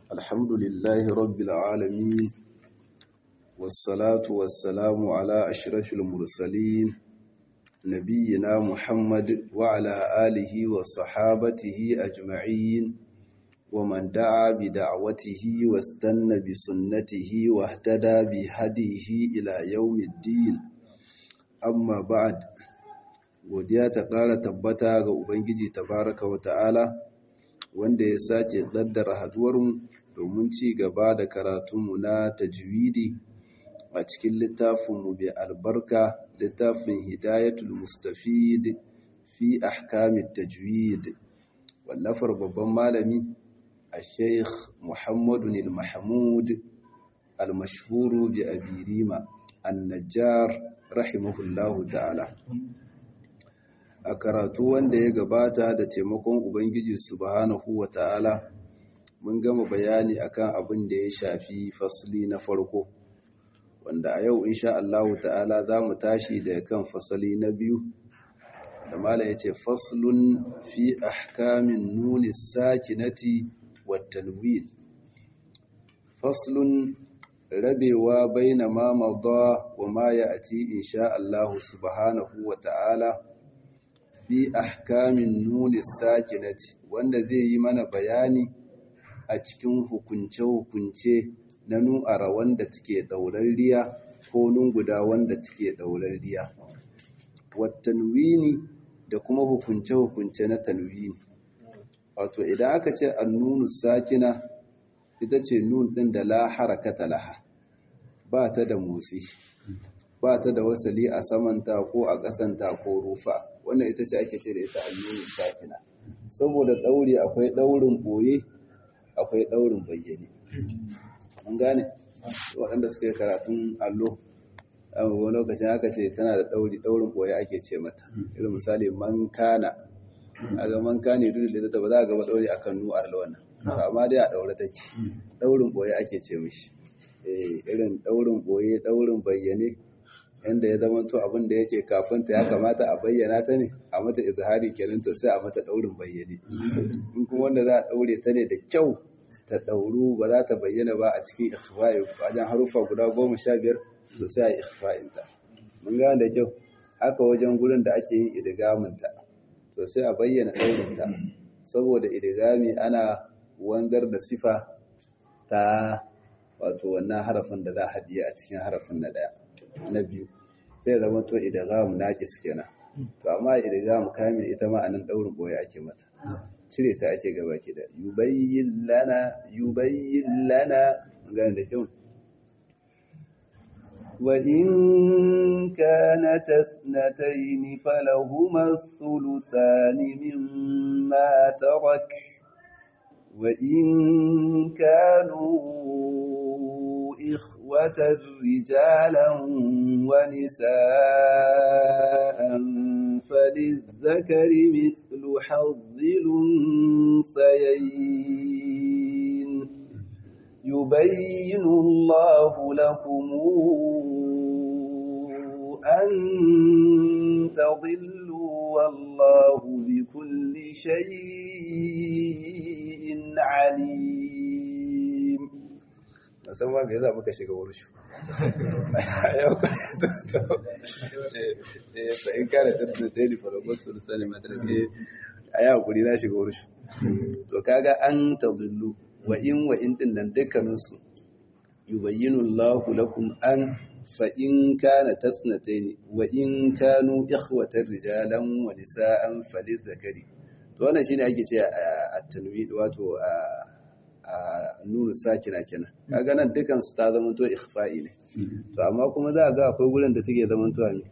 الحمد لله رب العالمين والصلاة والسلام على أشرف المرسلين نبينا محمد وعلى آله وصحابته أجمعين ومن دعا بدعوته واستنى بسنته واهتدى بهديه إلى يوم الدين أما بعد godiya ta ƙara tabbata ga Ubangiji tabaraka wa ta'ala wanda ya sace tsaddara haduwarmu domin ci gaba da karatunmu na tajwidi a cikin littafinmu bai albarka littafin hidayatul mustafid fi ahkamit tajwid wallafar babban malami a sheikh muhammadu al-mahmud al-mashhuru bi abirima an-najjar rahimahullahu ta'ala a karatu wanda ya gabata da taimakon Ubangiji subhanahu wa ta'ala mun gama bayani akan abin da ya shafi fasli na farko wanda a yau insha Allah ta'ala za mu tashi da kan fasali na biyu da mala ya ce faslun fi ahkamin nuni sakinati wa tanwin faslun rabewa baina ma mada wa ma ya ati insha Allah subhanahu wa ta'ala fi ahkamin nuni sakinati wanda zai yi mana bayani a cikin hukunce-hukunce na nu'ara wanda take ɗaurarriya ko nunguda wanda take ɗaurarriya watanwini da kuma hukunce-hukunce na tanwini wato idan aka ce annunu sakina ita ce nun ɗin da la harakata laha ba ta da motsi ba ta da wasali a samanta ko a ƙasanta ko rufa wannan ita ce ake ce da ita allunin sakina saboda ɗauri akwai ɗaurin ɓoye akwai ɗaurin bayyane an gane waɗanda suka yi karatun allo wani lokacin aka ce tana da ɗauri ɗaurin ɓoye ake ce mata irin misali man kana a ga man kane duk da ta ba za a gaba ɗauri akan nu arla wannan amma dai a ɗaure take ɗaurin ɓoye ake ce mishi irin ɗaurin ɓoye ɗaurin bayyane yanda ya zama to abin da yake kafin ta ya kamata a bayyana ta ne a mata izhari kenan to sai a mata daurin bayyane in kuma wanda za a daure ta ne da kyau ta dauru ba za ta bayyana ba a cikin ikhfa'i wajen harufa guda goma sha biyar to sai a yi ikhfa'in ta mun gane da kyau haka wajen gurin da ake yin idgamin ta to sai a bayyana daurin ta saboda idgami ana wanzar da sifa ta wato wannan harafin da za a haɗiye a cikin harafin na ɗaya na biyu sai zama to idgham naqis kenan to amma idgham kamil ita ma anan daurin boye ake mata cire ta ake gaba ki da yubayyin lana yubayyin lana gane da kyau wa in kanat ithnatayn falahuma thuluthani mimma tarak wa in kanu إخوة رجالا ونساء فللذكر مثل حظ الأنثيين يبين الله لكم أن تضلوا والله بكل شيء عليم musamman ga yasa muka shiga wurshu fa in kana tattata ta yi faragon su da sani matarfi a yi hakuri na shiga wurshu to kaga an tadullu wa in wa in din nan dukkaninsu yubayyinu Allahu lakum an fa in kana tasnataini wa in kanu ikhwatan rijalan wa nisa'an falidhakari to wannan shine ake ce a tanwid wato a nuna sakina kenan kaga nan dukan su ta zama to ikhfa'i ne to amma kuma za a ga akwai gurin da take zama to ne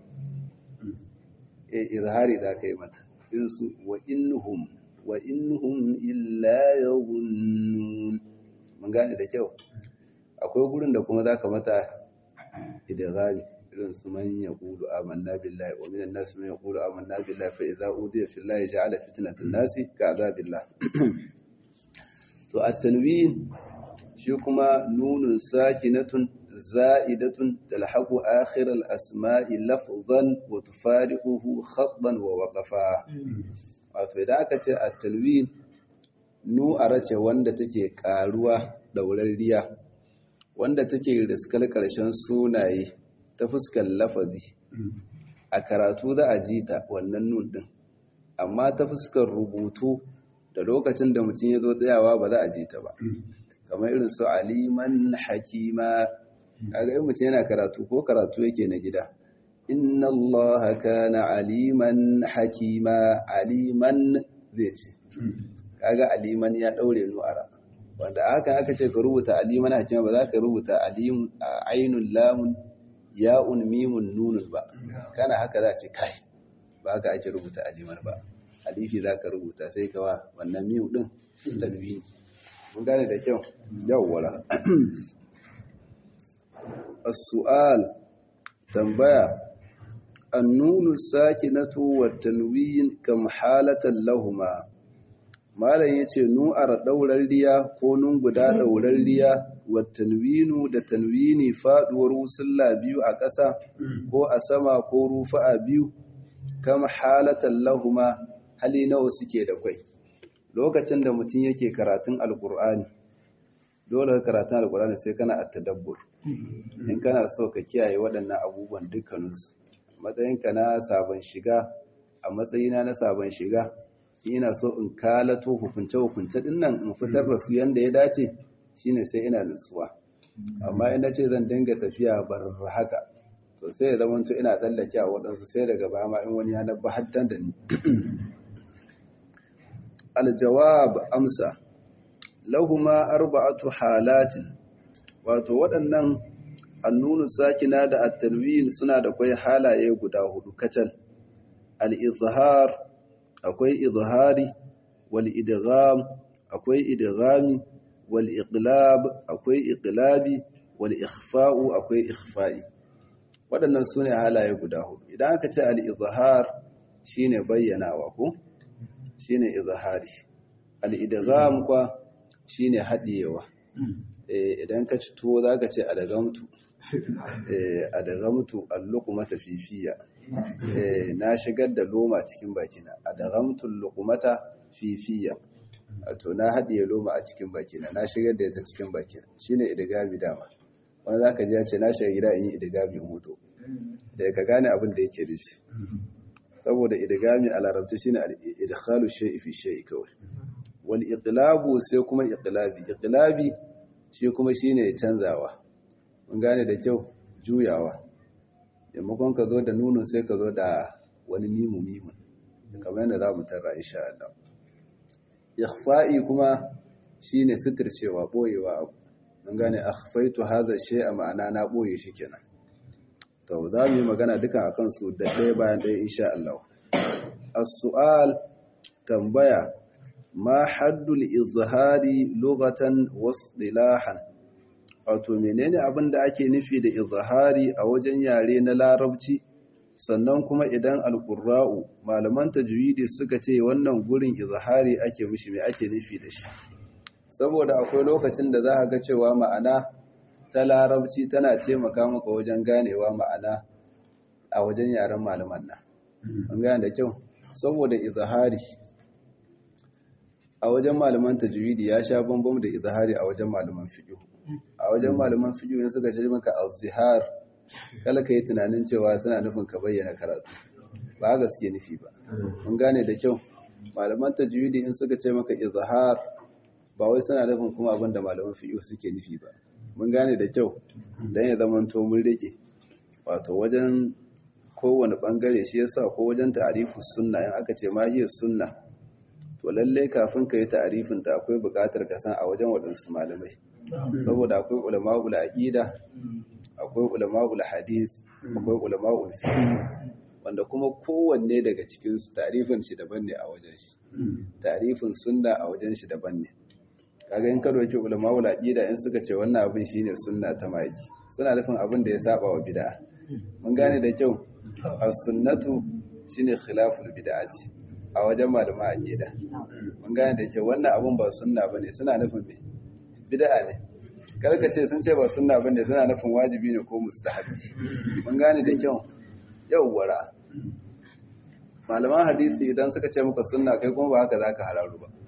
eh izhari da kai mata in su wa innahum wa innahum illa yadhunnun mun gane da kyau akwai gurin da kuma zaka mata idghami irin su man yaqulu amanna billahi wa minan nas man yaqulu amanna billahi fa idza udiya fillahi ja'ala fitnatan nasi ka'adabillah to at-tanwin shi kuma nunun sakinatun za'idatun talhaqu akhir al-asma'i lafzan wa tufariquhu khattan wa waqafa wato idan aka ce at-tanwin nu arace wanda take karuwa ɗaurarriya wanda take riskar ƙarshen sunaye ta fuskar lafazi a karatu za a ji ta wannan nun ɗin amma ta fuskar rubutu da lokacin da mutum ya zo tsayawa ba za a ji ta ba kamar irin su aliman hakima kaga in mutum yana karatu ko karatu yake na gida inna allaha kana aliman hakima aliman zai ce kaga aliman ya daure nu'ara wanda haka aka ce ka rubuta aliman hakima ba za ka rubuta alim ainul lamun ya'un mimun nunun ba kana haka za ce kai ba haka ake rubuta aliman ba alifi za ka rubuta sai ka wa wannan mimu din tanwini mun gane da kyau yawwala as-su'al tambaya annunu sakinatu wa tanwin kam halatan lahuma malam yace nu'ar daurarriya ko nun guda daurarriya wa tanwinu da tanwini faduwar wusulla biyu a ƙasa ko a sama ko rufa'a biyu kam halatan lahuma hali nawa suke da kwai lokacin da mutum yake karatun alkur'ani dole karatun alkur'ani sai kana at-tadabbur in kana so ka kiyaye waɗannan abubuwan dukkaninsu matsayinka na sabon shiga a matsayina na sabon shiga ina so in kalato hukunce hukunce din nan in fitar da su yanda ya dace shine sai ina nutsuwa amma ina ce zan dinga tafiya bar haka to sai ya zama ina tsallake a waɗansu sai daga baya ma in wani ya nabba hattan da ni aljawab amsa lahuma arba'atu halatin wato waɗannan annunu sakina da at-tanwin suna da kai halaye guda hudu kacal al-izhar akwai izhari wal idgham akwai idghami wal iqlab akwai iqlabi wal ikhfa'u akwai ikhfa'i waɗannan sune halaye guda hudu idan aka ce al-izhar shine bayyanawa ko shine izhari al-idgham kwa shine hadiyewa eh idan ka ci tuwo zaka ce adagamtu eh adagamtu al-luqmata fifiya eh na shigar da loma cikin bakina adagamtu al-luqmata fifiya to na hadiye loma a cikin bakina na shigar da ita cikin bakina shine idgami dama wanda zaka ji ya ce na shiga gida in yi idgami in huto da ka gane abin da yake nufi saboda idgami a larabci shine idkhalu shay'i fi shay'i kawai wal iqlabu sai kuma iqlabi iqlabi shi kuma shine canzawa mun gane da kyau juyawa maimakon ka zo da nunun sai ka zo da wani mimu mimu kamar yadda za mu tarra insha Allah ikhfa'i kuma shine sitircewa boyewa abu mun gane akhfaitu hadha shay'a ma'ana na boye shi kenan to za mu yi magana duka akan su da ɗaya bayan ɗaya insha Allah as-su'al tambaya ma haddul izhari lughatan wasdilahan wato menene abin da ake nufi da izhari a wajen yare na larabci sannan kuma idan alqurra'u malaman tajwidi suka ce wannan gurin izhari ake mishi me ake nufi da shi saboda akwai lokacin da za a ga cewa ma'ana ta larabci tana taimaka maka wajen ganewa ma'ana a wajen yaren malaman nan an gane da kyau saboda izhari a wajen malaman tajwidi ya sha bambam da izhari a wajen malaman fiqh a wajen malaman fiqh ne suka ce maka azhar kala kai tunanin cewa suna nufin ka bayyana karatu ba gaske nufi ba mun gane da kyau malaman tajwidi in suka ce maka izhar ba wai suna nufin kuma abin da malaman fiqh suke nufi ba mun gane da kyau dan ya zama to mun rike wato wajen kowane bangare shi yasa ko wajen ta'rifus sunna in aka ce ma hiya sunna to lalle kafin ka yi ta'arifin ta akwai buƙatar ka san a wajen waɗansu malamai saboda akwai ulama'ul aqida akwai ulama'ul hadith akwai ulama'ul fiqh wanda kuma kowanne daga cikin su ta'arifin shi daban ne a wajen shi ta'arifin sunna a wajen shi daban ne kaga in ka doki ulama'ul aqida in suka ce wannan abin shine sunna ta maki suna nufin abin da ya saba wa bid'a mun gane da kyau as-sunnatu shine khilaful bid'ati a wajen malama a gida mun gane da ke wannan abun ba sunna bane suna nufin me bid'a ne karka ce sun ce ba sunna bane suna nufin wajibi ne ko mustahabi mun gane da kyau yawwara malaman hadisi idan suka ce muka sunna kai kuma ba haka zaka hararu ba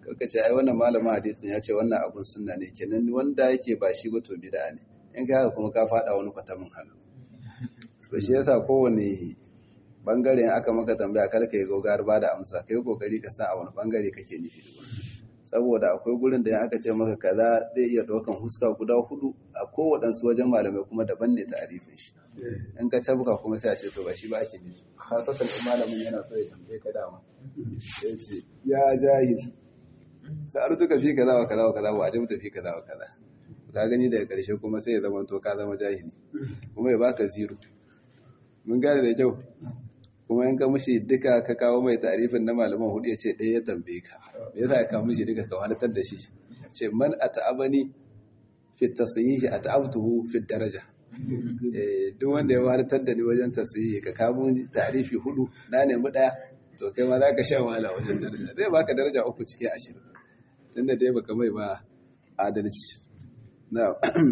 kaka ce ai wannan malamin hadisin ya ce wannan abun sunna ne kenan wanda yake ba shi ba to bid'a ne in ka haka kuma ka fada wani kwatamin hannu to shi yasa kowane bangare in aka maka tambaya kar ka yi gogar ba da amsa kai kokari ka san a wani bangare kake nufi saboda akwai gurin da in aka ce maka kaza zai iya ɗaukan huska guda hudu a kowaɗansu wajen malamai kuma daban ne ta'arifin shi in ka cabuka kuma sai a ce to ba shi ba ake nufi khasatan in malamin yana so ya tambaye ka dama sai ce ya jahil sa'artuka fi kaza wa kaza wa kaza wa ajabta fi kaza wa kaza ka gani daga ƙarshe kuma sai ya zama to ka zama jahili kuma ya baka zero mun gane da kyau kuma in ka mushi duka ka kawo mai tarifin na malaman hudu ya ce ɗaya ya tambaye ka me yasa ka mushi duka ka wadatar da shi ce man ata'abani fi tasyihi ata'abtuhu fi daraja eh duk wanda ya wadatar da ni wajen tasyihi ka kawo tarifi hudu na nemi ɗaya to kai ma za ka sha wahala wajen daraja zai baka daraja uku cikin ashirin tunda dai baka mai ba adalci na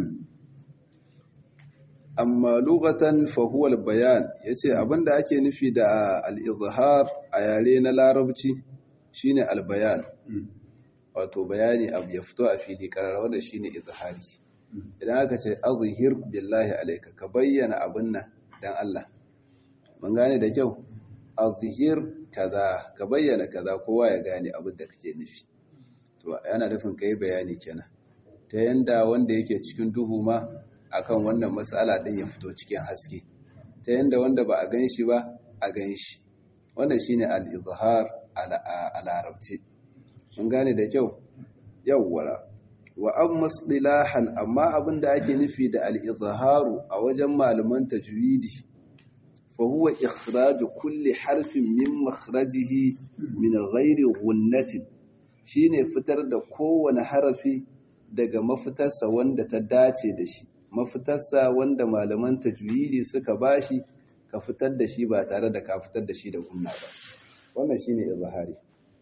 amma lugatan fahuwal bayan ya ce abinda ake nufi da al'izhar a yare na larabci shine albayan wato bayani abu ya fito a fili karara wanda shine izhari idan aka ce azhir billahi alaika ka bayyana abin nan dan Allah mun gane da kyau azhir kaza ka bayyana kaza kowa ya gane abin da kake nufi to yana nufin kai bayani kenan ta yanda wanda yake cikin duhu ma akan wannan matsala ɗin ya fito cikin haske ta yanda wanda ba a gan shi ba a gan shi wannan shine al-izhar a larabci mun gane da kyau yawwara wa amma istilahan amma abin da ake nufi da al-izharu a wajen malaman tajwidi fa huwa ikhraj kulli harfin min makhrajihi min ghairi ghunnatin shine fitar da kowane harafi daga mafitarsa wanda ta dace da shi mafitarsa wanda malaman tajwidi suka bashi ka fitar da shi ba tare da ka fitar da shi da gunna ba wannan shine izhari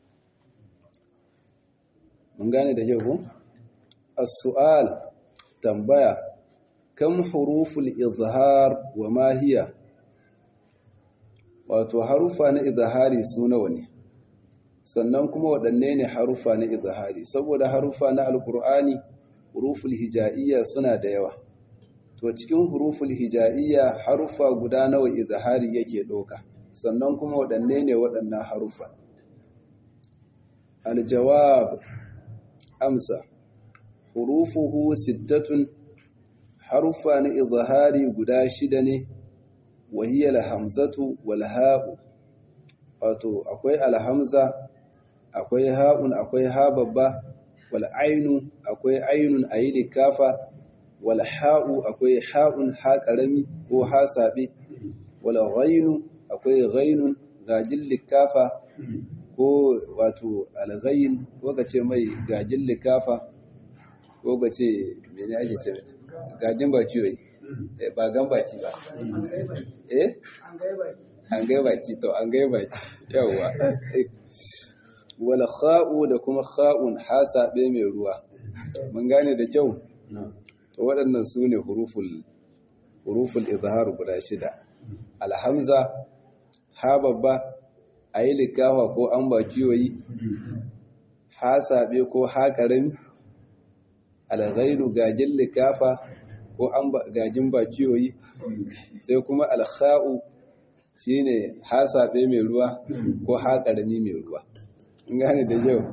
mun gane da yau as-su'al tambaya kam huruful izhar wa ma hiya wato harufa na izhari su nawa ne sannan kuma waɗanne ne harufa na izhari saboda harufa na alkur'ani huruful hija'iyya suna da yawa to cikin huruful hija'iyya harufa guda nawa izhari yake ɗauka sannan kuma waɗanne ne waɗannan harufa aljawab amsa hurufuhu sittatun harufa na izhari guda shida ne wahiyar hamzatu wal ha'u wato akwai alhamza akwai ha'un akwai ha babba wal ainu akwai ainun ayi likafa wal ha'u akwai ha'un ha karami ko ha sabe wal ghainu akwai ghainun gajin likafa ko wato al ghain ko kace mai gajin likafa ko kace mene ake ce gajin ba ciwo ba gan baki ba eh an gai baki to an gai baki yawwa wala kha'u da kuma kha'un hasabe mai ruwa mun gane da kyau to waɗannan su ne huruful huruful izhar guda shida alhamza ha babba ayi likafa ko an bakiyoyi hasabe ko ha karami alghairu gajin likafa ko an gajin bakiyoyi sai kuma alkha'u shine hasabe mai ruwa ko haƙarami mai ruwa gane da yau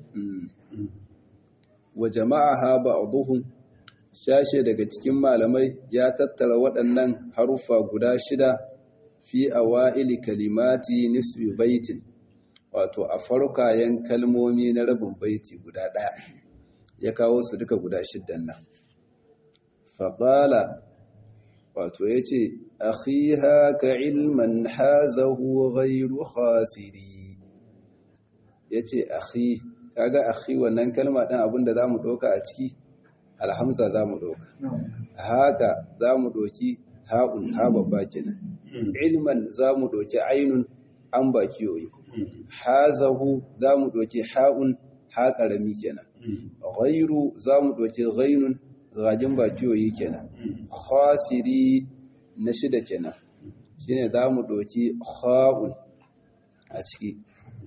wa jama'a ha ba'dhum shashe daga cikin malamai ya tattara waɗannan harufa guda shida fi awaili kalimati nisbi baitin wato a farkayen kalmomi na rabin baiti guda ɗaya ya kawo su duka guda shiddan nan faƙala wato ya ce akhiha ka ilman hazahu ghairu khasiri ya ce akhi kaga akhi wannan kalma ɗin abinda za mu ɗauka a ciki alhamza za mu ɗauka haka za mu ɗauki ha'un ha babba kenan ilman za mu ɗauki ainun an bakiyoyi hazahu za mu ɗauki ha'un ha ƙarami kenan ghairu za mu ɗauki ghainun rajin bakiyoyi kenan khasiri na shida kenan shine za mu ɗauki ha'un a ciki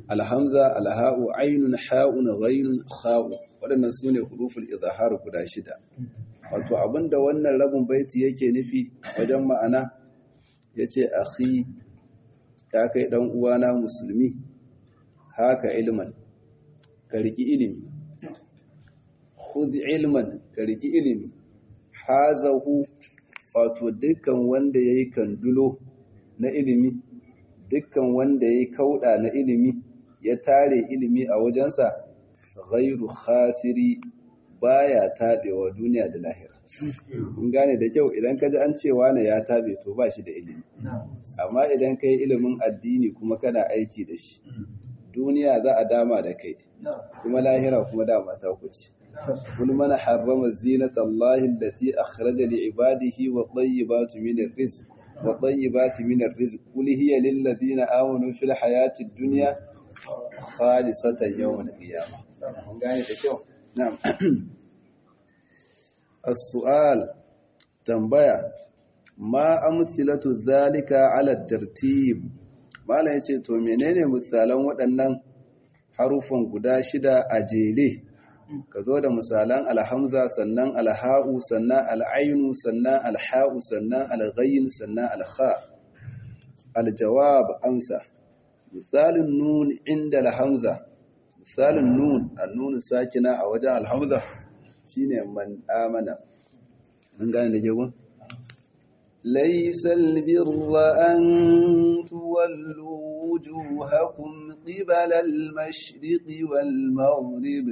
alhamza alha'u ainun ha'un ghainun kha'u waɗannan su ne huruful izhar guda shida wato abinda wannan rabin baiti yake nufi wajen ma'ana yace akhi ya kai dan uwana musulmi haka ilman ka riki ilimi khudh ilman ka riki ilimi hazahu wato dukkan wanda yayi kandulo na ilimi dukkan wanda yayi kauda na ilimi ya tare ilimi a wajensa ghairu khasiri baya tabewa duniya da lahira kun gane da kyau idan ka ji an ce wani ya tabe to ba shi da ilimi amma idan ka yi ilimin addini kuma kana aiki da shi duniya za a dama da kai kuma lahira kuma dama ta kuce قل من حرم زينة الله التي أخرج لعباده والطيبات من الرزق والطيبات من الرزق قل هي للذين آمنوا في الحياة الدنيا خالصة يوم القيامة نعم السؤال تنبيه ما أمثلة ذلك على الترتيب ما لا يce to menene misalan waɗannan harufan guda shida a jere ka zo da misalan alhamza sannan alha'u sannan al'ainu sannan alha'u sannan alghayin sannan alha aljawab amsa misalin nun inda alhamza misalin nun annun sakina a wajen alhamza shine man amana mun gane da ke gun ليس البر أن تولوا وجوهكم قبل المشرق والمغرب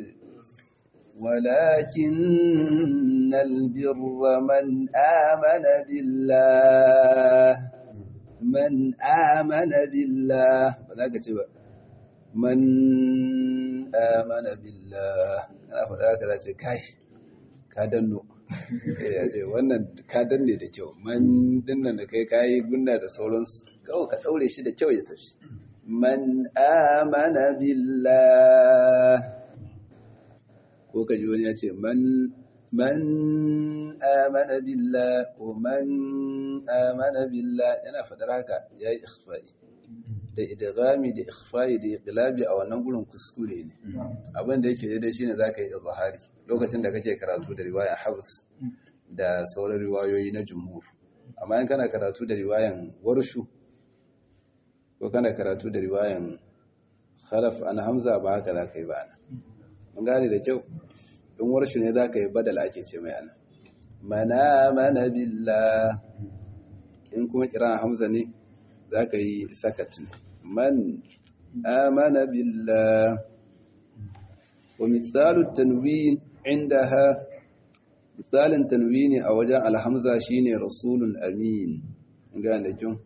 ولكن البر من آمن بالله من آمن بالله فذاك تبا من آمن بالله أنا فذاك ذاك كاي كادنو wannan ka danne da kyau man dinnan da kai kayi gunna da sauransu kawai ka daure shi da kyau ya tafi man amana billah ko ka ji wani ya ce man man amana billah ko man amana billah yana fadar haka yayi ikhfa'i da idghami da ikhfa'i da iqlabi a wannan gurin kuskure ne abin da yake daidai shine zaka yi izhari lokacin da kake karatu da riwaya Habs da sauran riwayoyi na jumhur amma in kana karatu da riwayan warshu ko kana karatu da riwayan khalaf an hamza ba haka zaka yi ba ana mun gane da kyau in warshu ne zaka yi badal ake ce mai ana mana mana billah in kuma kiran hamza ne zaka yi sakat ne man amana billah wa misalu tanwin indaha misalin tanwini a wajen alhamza shine rasulun amin gane da kyau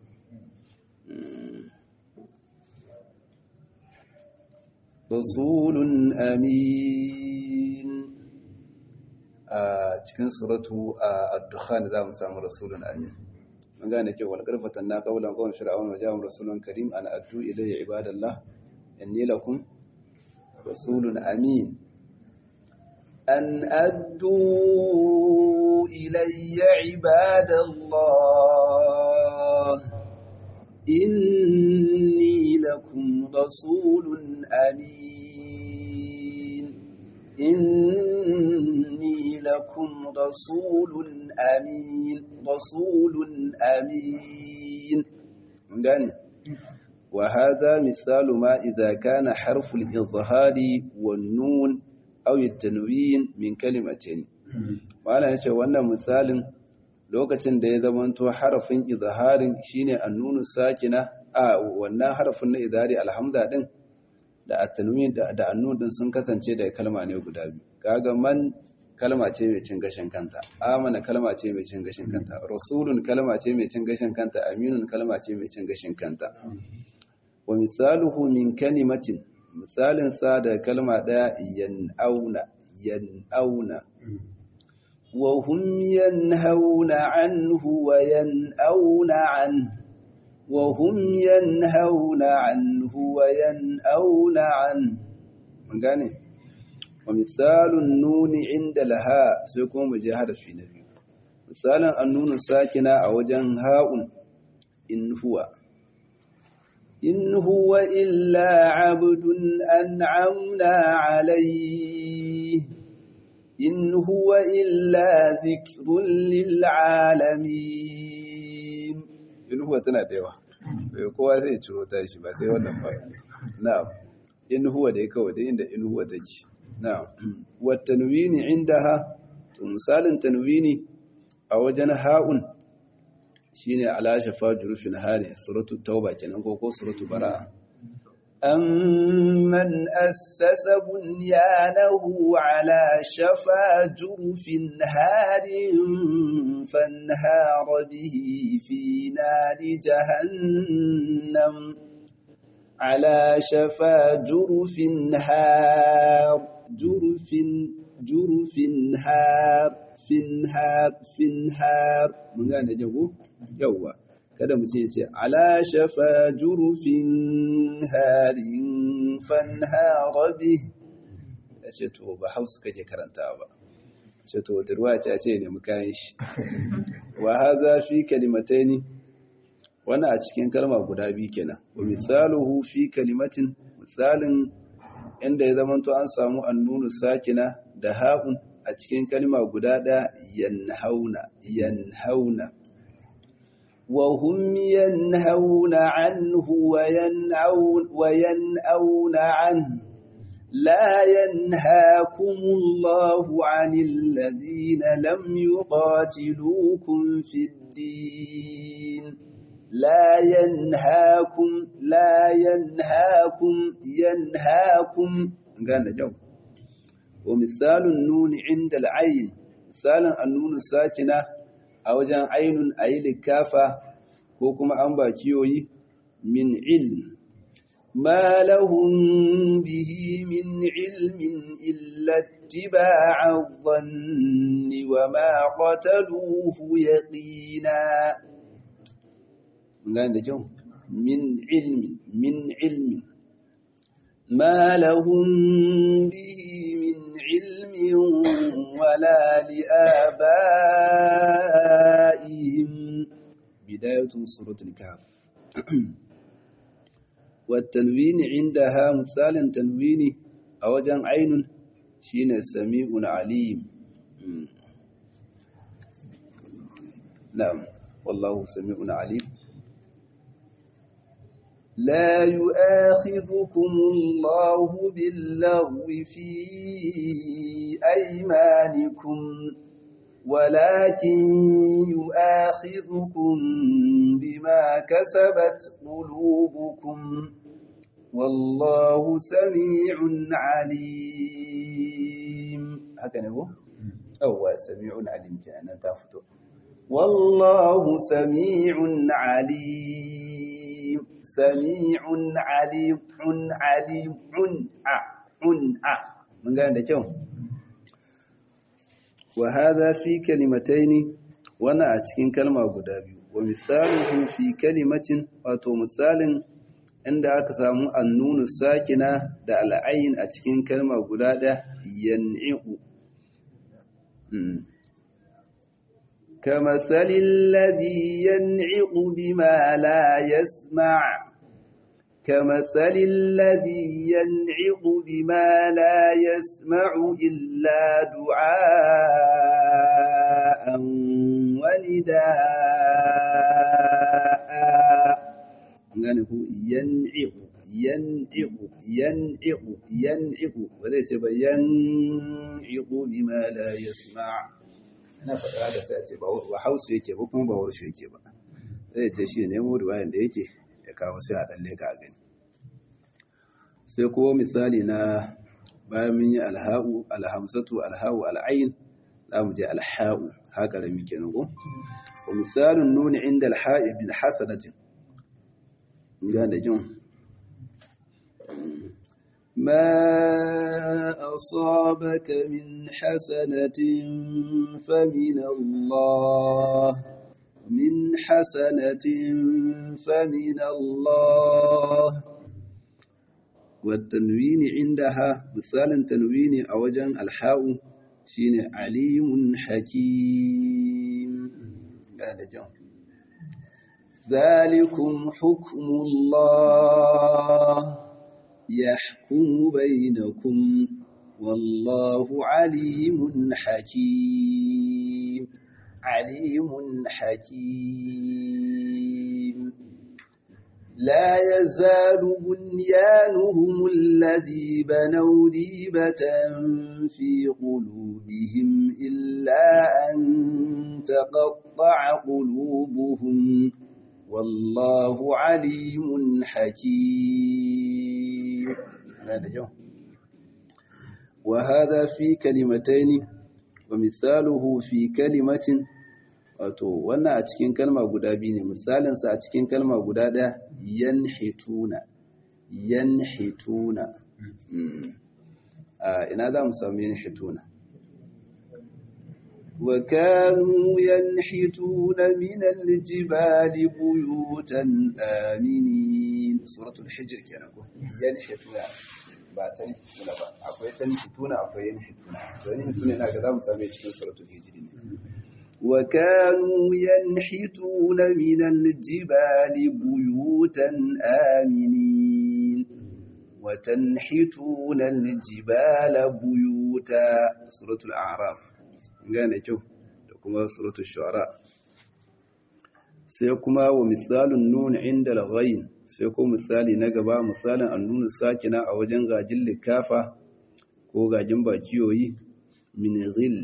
rasulun amin a cikin suratu a addukhan za mu samu rasulun amin mun gane kyau wal karfatan na qawlan qawm fir'aun wa ja'um rasulun karim an addu ilayya ibadallah inni lakum rasulun amin أن أدوا إلي عباد الله إني لكم رسول أمين إني لكم رسول أمين رسول أمين مداني وهذا مثال ما إذا كان حرف الإظهار والنون أو التنوين من كلمتين وأنا yace wannan misalin lokacin da ya zamanto harafin izharin shine annunu sakina a wannan harafin na izhari alhamza din da at-tanwin da annun din sun kasance da kalma ne guda biyu kaga man kalma ce mai cin gashin kanta amana kalma ce mai cin gashin kanta rasulun kalma ce mai cin gashin kanta aminun kalma ce mai cin gashin kanta wa misaluhu min kalimatin misalin sa da kalma daya yan'auna yan'auna wa hum yanhauna anhu wa yan'auna an wa hum yanhauna anhu wa yan'auna an mun gane wa misalun nuni inda laha sai kuma mu je harafi na biyu misalin annunu sakina a wajen ha'un in huwa إن هو إلا عبد أنعمنا عليه إن هو إلا ذكر للعالمين إن هو تناديوا kowa zai ciro tashi ba sai wannan ba na'am in huwa da kawai da inda in huwa take na'am wa tanwini indaha to misalin tanwini a wajen ha'un shine ala shafa jurufin hali suratu tauba kenan ko ko suratu bara'a amman assasa bunyanahu ala shafa jurufin harin fanhara bihi fi nari jahannam على شفا جرف هار جرف جرف هار finhar finhar mun gane jago yawwa kada mu ce ce ala shafa jurufin harin fanhara bi ya ce to ba hausa kake karanta ba ce to wata ruwa ce ce ne mukayin shi wa haza fi kalimataini wannan a cikin kalma guda biyu kenan wa misaluhu fi kalimatin misalin inda ya zamanto an samu annunu sakina da ha'un a cikin kalma guda ɗaya yanhauna yanhauna wa hum yanhauna anhu wa yan'aun wa yan'auna an لا ينهاكم الله عن الذين لم يقاتلوكم في الدين لا ينهاكم لا ينهاكم ينهاكم قال جو ومثال النون عند العين مثال النون الساكنة أو جان عين أي لكافة كوكما أنبا كيوي من علم ما لهم به من علم إلا اتباع الظن وما قتلوه يقينا gane da kyau min ilmin min ilmin ma lahum bihi min ilmin wala liabaihim bidayatu suratul kahf والتنوين عندها مثال تنوين أوجن عين شين سميع عليم نعم والله سميع عليم لا يؤاخذكم الله باللغو في أيمانكم ولكن يؤاخذكم بما كسبت قلوبكم والله سميع عليم هكذا هو أو سميع عليم كأنه تفتو والله سميع عليم سميع عليم عليم ع ع من قال ده كيو وهذا في كلمتين وانا a cikin kalma guda biyu wa misaluhu fi kalimatin wato misalin inda aka samu annunu sakina da al'ayin a cikin kalma guda da yan'i'u كمثل الذي ينعق بما لا يسمع كمثل الذي ينعق بما لا يسمع إلا دعاء ونداء يعني هو ينعق ينعق ينعق ينعق وليس ينعق بما لا يسمع ina faɗa da sai ce ba hausa yake ba kuma ba warshe yake ba zai je shi nemo ruwayan da yake ya kawo sai a ɗan leka a gani sai kuma misali na bayan mun yi alha'u alhamsatu alha'u al'ayin za mu je alha'u haka da muke nugu wa misalin nuni inda alha'i bin hasanatin ga da jin ما أصابك من حسنة فمن الله من حسنة فمن الله والتنوين عندها مثال تنوين أوجن الحاء شين عليم حكيم هذا جو ذلكم حكم الله يحكم بينكم والله عليم حكيم عليم حكيم لا يزال بنيانهم الذي بنوا ريبة في قلوبهم إلا أن تقطع قلوبهم والله عليم حكيم هذا جو وهذا في كلمتين ومثاله في كلمة wato wannan a cikin kalma guda biyu ne misalinsa a cikin kalma guda ɗaya yanhituna yanhituna a ina za mu samu yanhituna wa kanu yanhituna min aljibali buyutan aminin suratul hijr kenan ko yanhituna ba tanhituna ba akwai tanhituna akwai yanhituna to yanhituna ina ga za mu samu cikin suratul hijr ne وكانوا ينحتون من الجبال بيوتا آمنين وتنحتون الجبال بيوتا سورة الأعراف gane kyau da kuma suratul shu'ara sai kuma wa misalun nun inda al-ghayn sai ko misali na gaba misalin annun sakina a wajen gajin likafa ko gajin bakiyoyi min ghil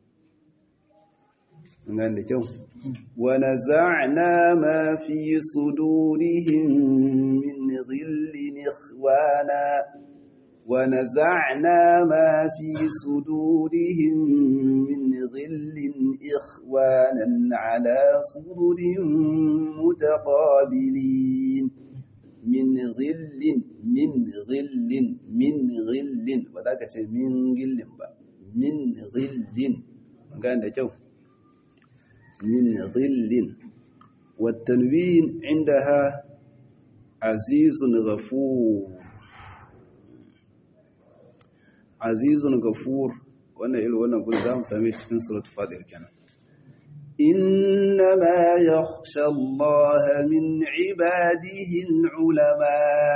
nan da kyau wa naza'na ma fi sudurihim min ghillin ikhwana wa naza'na ma fi sudurihim min ghillin ikhwanan ala sururin mutaqabilin min ghillin min ghillin min ghillin ba za ka ce min gillin ba min ghillin gane da kyau من ظل والتنوين عندها عزيز غفور عزيز غفور wannan irin wannan gudu za mu same cikin suratul fadir kenan innama yakhsha Allah min ibadihi al-ulama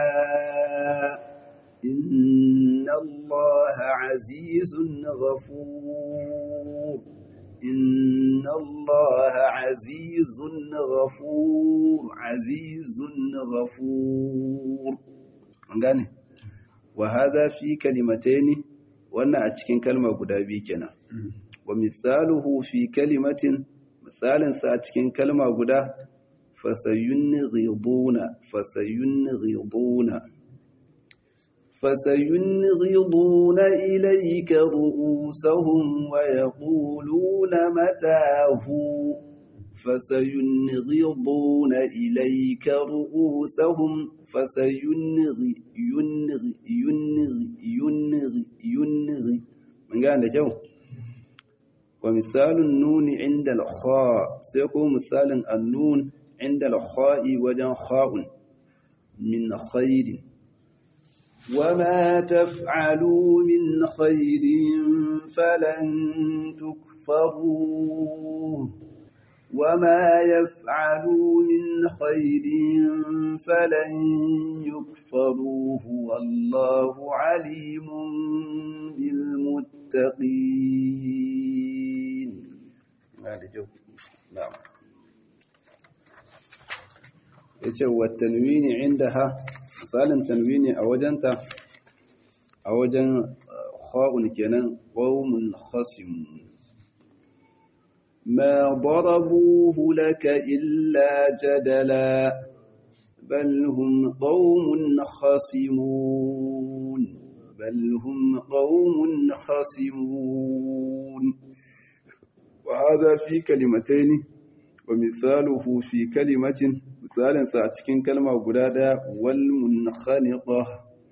inna Allah azizun ghafur إن الله عزيز غفور عزيز غفور gane wa hadha fi kalimataini wannan a cikin kalma guda biyu kenan wa misaluhu fi kalimatin misalin sa a cikin kalma guda fasayunghiduna fasayunghiduna فسينغضون إليك رؤوسهم ويقولون متاه فسينغضون إليك رؤوسهم فسينغ ينغ ينغ ينغ ينغ من قال جو ومثال النون عند الخاء سيكون مثال النون عند الخاء وجن خاء من خير وما تفعلوا من خير فلن تكفروه وما يفعلوا من خير فلن يكفروه والله عليم بالمتقين نعم yace wa tanwini indaha misalin tanwini a wajenta a wajen kha'un kenan qaumun khasim ma darabuhu laka illa jadala bal hum qaumun khasimun bal hum qaumun khasimun wa hadha fi kalimatayn wa mithaluhu fi kalimatin misalinsa a cikin kalma guda ɗaya walmunkhaniqa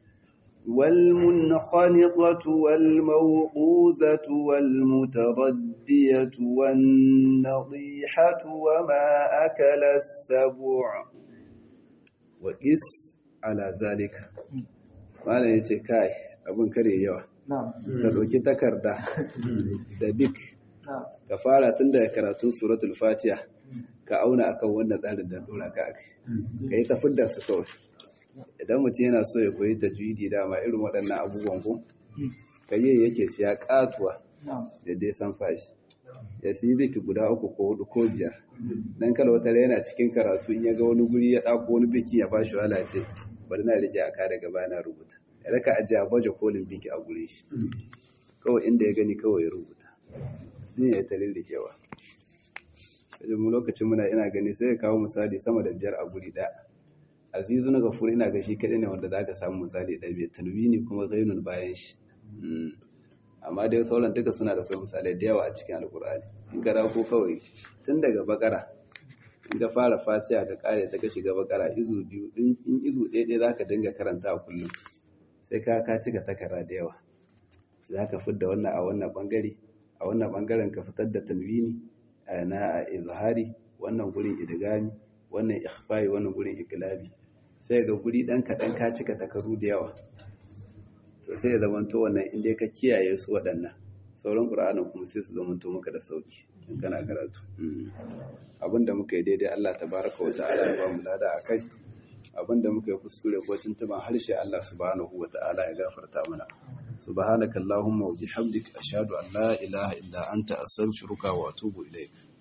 والمنخنقة والموقوذة والمتردية والنضيحة وما أكل السبع وقس على ذلك malam ya ce kai abin kare yawa ka ɗauki takarda da bik ka fara tun daga karatun suratul fatiha ka ka auna akan wannan tsarin da dora ka akai ka yi tafid da su kawai idan mutum yana so ya koyi tajwidi dama irin waɗannan abubuwan ko ka yi yake siya katuwa da dai san fashi ya siyi biki guda uku ko hudu ko biyar dan kala wata yana cikin karatu in ya ga wani guri ya ɗako wani biki ya bashi wala ce bari na rike aka daga baya na rubuta ya raka ajiye a baje kolin biki a gure shi kawai inda ya gani kawai ya rubuta din ya yi ta rirrikewa sai mu lokacin muna ina gani sai ya kawo misali sama da biyar a guri ɗaya azizu na gafur ina ga shi kaɗai ne wanda za ka samu misali ɗaya bai tanwi ne kuma zainun bayan shi amma dai sauran duka suna da kai misalai da yawa a cikin alkur'ani in ka ko kawai tun daga bakara in ka fara fatiha ka kare ta ka shiga bakara izu biyu in izu ɗaya ɗaya za ka dinga karanta a kullum sai ka ka cika takara da yawa za ka fidda wannan a wannan bangare a wannan bangaren ka fitar da tanwini na izhari wannan gurin idgami wannan ikhfai wannan gurin iklabi sai ga guri dan kaɗan ka cika takaru da yawa to sai ya zamanto wannan inda ka kiyaye su waɗannan sauran ƙura'anin kuma sai su zamanto maka da sauki in kana karatu abinda muka yi daidai Allah tabaraka wa ta'ala ya ba mu lada a kai abinda muka yi kuskure ko tuntuban harshe Allah subhanahu wa ta'ala ya gafarta mana subhanaka allahumma wa bihamdika ashhadu an la ilaha illa anta astaghfiruka wa atubu ilaik